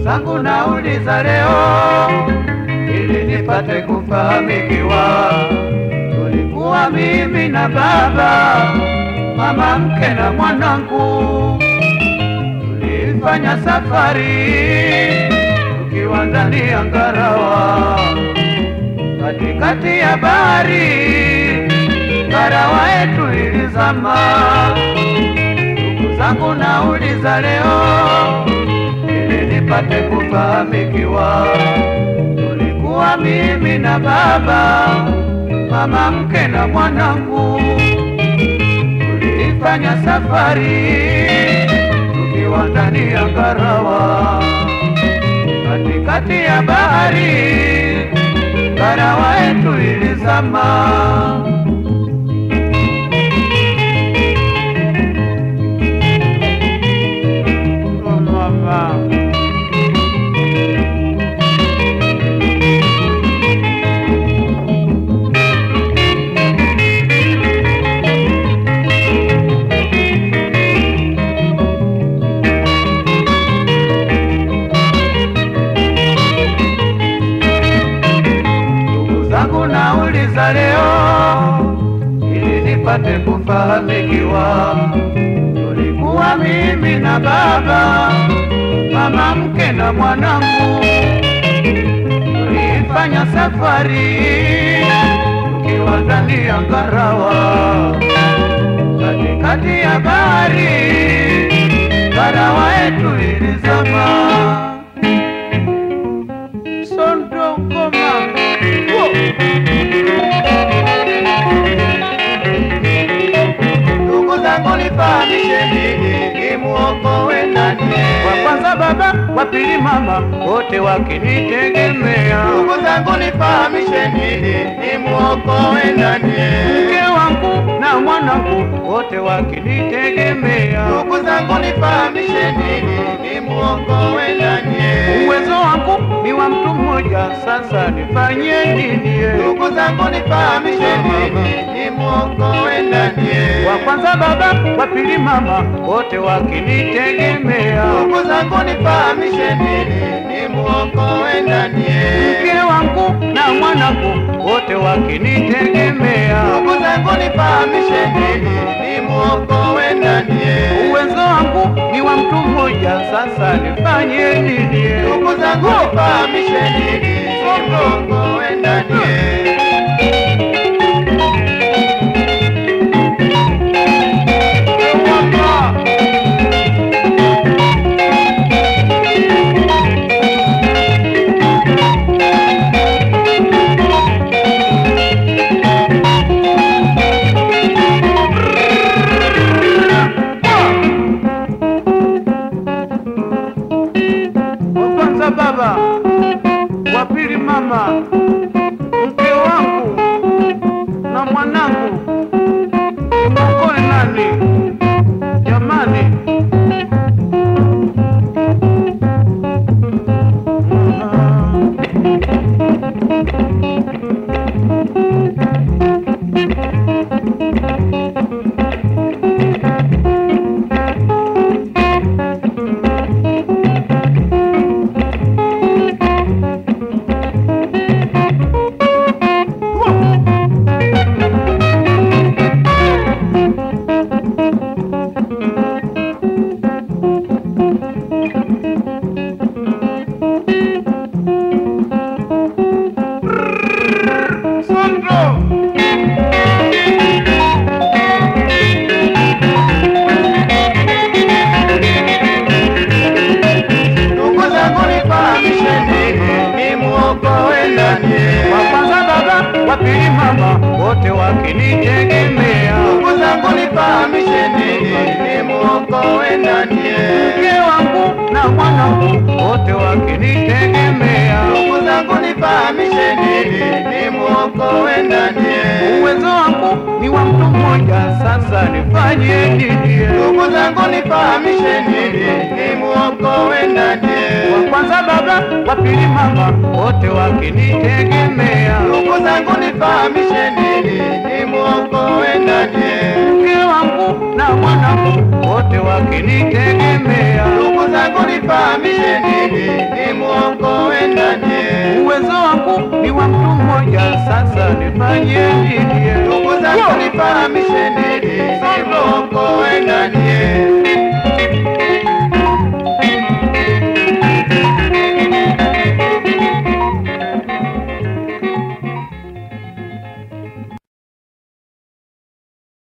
zangu nauliza leo ili nipate kufahamikiwa. Tulikuwa mimi na baba, mama mke na mwanangu, tulifanya safari tukiwa ndani ya ngarawa, katikati ya bahari ngarawa yetu ilizama. Ndugu zangu nauliza leo ili nipate kufahamikiwa. Tulikuwa mimi na baba, mama mke na mwanangu, tulifanya safari tukiwa ndani ya ngarawa, katikati ya bahari ngarawa yetu ilizama. Oh, mama. Ndugu zangu nauliza leo ili nipate kufahamikiwa. Tulikuwa mimi na baba, mama mke na mwanangu, tulifanya safari tukiwa ndani ya ngarawa, katikati ya bahari ngarawa yetu ilizama. Sondongoma Ndugu zangu nifahamisheni, nimuokoe nani? wa kwanza baba, wa pili mama, wote wakinitegemea. Ndugu zangu nifahamisheni, nimuokoe nani? Mke wangu na mwanangu, wote wakinitegemea. Ndugu zangu nifahamisheni, nimuokoe nani? Uwezo wangu ni wa mtu mmoja, sasa nifanye nini? Ndugu zangu nifahamisheni, nimuokoe nani? Wa kwanza baba, wa pili mama, wote wakinitegemea. Ndugu zangu nifahamisheni, nimuokoe nani? Mke wangu na mwanangu, wote wakinitegemea. Ndugu zangu nifahamisheni, nimuokoe nani? Uwezo wangu ni wa mtu mmoja, sasa nifanye nini? Ndugu zangu nifahamisheni, nimuokoe nani? Wa kwanza baba, wa pili mama, mke wangu na mwanangu, mkoe nani jamani? Sandro! Ndugu zangu nifahamisheni, nimuokoe nani? Wa kwanza baba, wa pili mama, wote wakinitegemea. Ndugu zangu nifahamisheni, nimuokoe nani? Mke wangu na mwanangu, wote wakinitegemea. Ndugu zangu nifahamisheni, nimuokoe nani? Uwezo wangu ni wa mtu mmoja, sasa nifanye nini? Ndugu zangu nifahamisheni, nimuokoe nani? Wa kwanza baba, wa pili mama, wote wakinitegemea. Ndugu zangu nifahamisheni, nimuokoe nani? Mke wangu na mwanangu wote wakinitegemea. Ndugu zangu nifahamishe nini, nimuokoe nani? Uwezo wangu ni wa mtu mmoja, sasa nifanye nini? Ndugu zangu nifahamishe